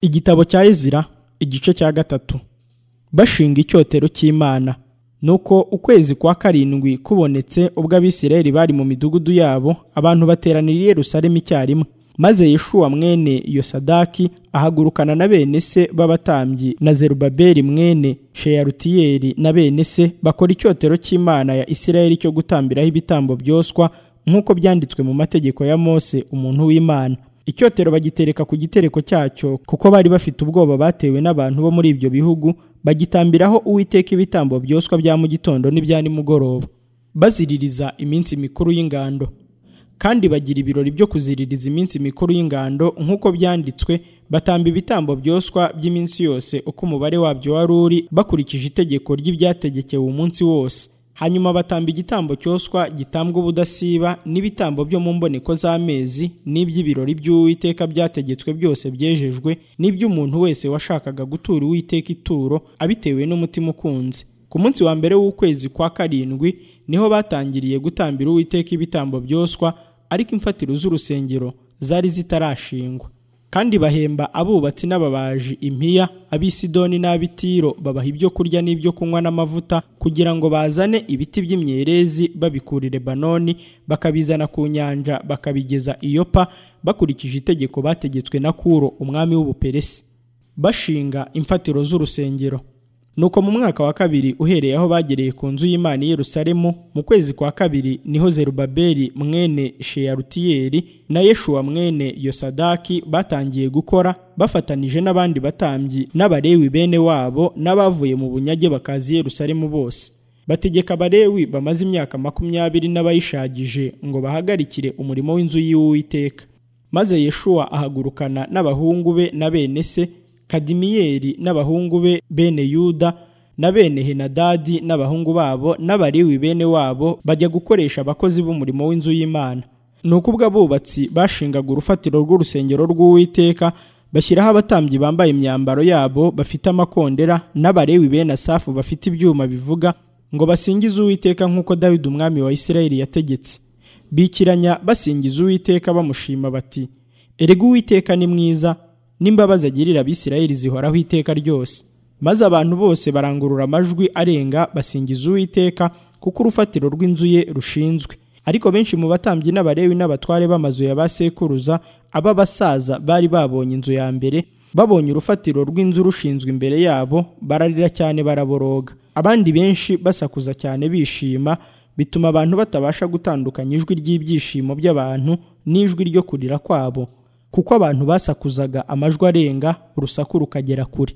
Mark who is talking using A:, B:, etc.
A: igitabo cya ezira igice cya gatatu bashinga icyotero cy'imana nuko ukwezi kwa karindwi kubonetse ubwo abisirayeli bari mu midugudu yabo abantu bateranira i yerusalemu icyarimwe maze yeshuwa mwene yosadaki ahagurukana na bene se b'abatambyi na zerubabeli mwene sheyarutiyeli na bene se bakora icyotero cy'imana ya isirayeli cyo gutambiraho ibitambo byoswa nk'uko byanditswe mu mategeko ya mose umuntu w'imana icyotero bagitereka ku gitereko cyacyo kuko bari bafite ubwoba batewe n'abantu bo muri ibyo bihugu bagitambiraho uwiteka ibitambo byoswa bya mu gitondo n'ibya nimugoroba baziririza iminsi mikuru y'ingando kandi bagira ibirori byo kuziririza iminsi mikuru y'ingando nk'uko byanditswe batamba ibitambo byoswa by'iminsi yose uko umubare wabyo wari uri bakurikije itegeko ry'ibyategekewe umunsi wose hanyuma batamba igitambo cyoswa gitambwa ubudasiba n'ibitambo byo mu mboneko z'amezi n'iby'ibirori by'uwiteka byategetswe byose byejejwe n'iby'umuntu wese washakaga gutura uwiteka ituro abitewe n'umutima ukunze ku munsi wa mbere w'ukwezi kwa karindwi niho batangiriye gutambira uwiteka ibitambo byoswa ariko imfatiro z'urusengero zari zitarashingwa kandi bahemba abubatsi n'ababaji impiya abisidoni n'abitiro babaha ibyo kurya n'ibyo kunywa n'amavuta kugira ngo bazane ibiti by'imyerezi babikura i lebanoni bakabizana ku nyanja bakabigeza i yopa bakurikije itegeko bategetswe na kuro umwami w'ubuperesi bashinga imfatiro z'urusengero nuko mu mwaka wa kabiri uhereye aho bagereye ku nzu y'imana i yerusalemu mu kwezi kwa kabiri niho zerubabeli mwene sheyarutiyeli na yeshuwa mwene yosadaki batangiye gukora bafatanije n'abandi batambyi n'abarewi bene wabo n'abavuye mu bunyage bakazi i yerusalemu bose bategeka abarewi bamaze imyaka makumyabiri n'abayishagije ngo bahagarikire umurimo w'inzu y'uwiteka maze yeshuwa ahagurukana n'abahungu be na bene se kadimiyeli n'abahungu be bene yuda na bene henadadi n'abahungu babo n'abariwi bene wabo bajya gukoresha abakozi b'umurimo w'inzu y'imana ni uko ubwo abubatsi bashingaga urufatiro rw'urusengero rw'uwiteka bashyiraho abatambyi bambaye imyambaro yabo bafite amakondera n'abarewi bene asafu bafite ibyuma bivuga ngo basingize uwiteka nk'uko dawidi umwami wa isirayeli yategetse bikiranya basingiza uwiteka bamushima bati erega uwiteka ni mwiza n'imbabazi agirira abisirayeli zihoraho iteka ryose maze abantu bose barangurura amajwi arenga basingiza uwiteka kuko urufatiro rw'inzu ye rushinzwe ariko benshi mu batambyi n'abarewi n'abatware b'amazu ya ba sekuruza ab'abasaza bari babonye inzu ya mbere babonye urufatiro rw'inzu rushinzwe imbere yabo bararira cyane baraboroga abandi benshi basakuza cyane bishima bituma abantu batabasha gutandukanya ijwi ry'ibyishimo by'abantu n'ijwi ryo kurira kwabo kuko abantu basakuzaga amajwi arenga urusaku rukagera kure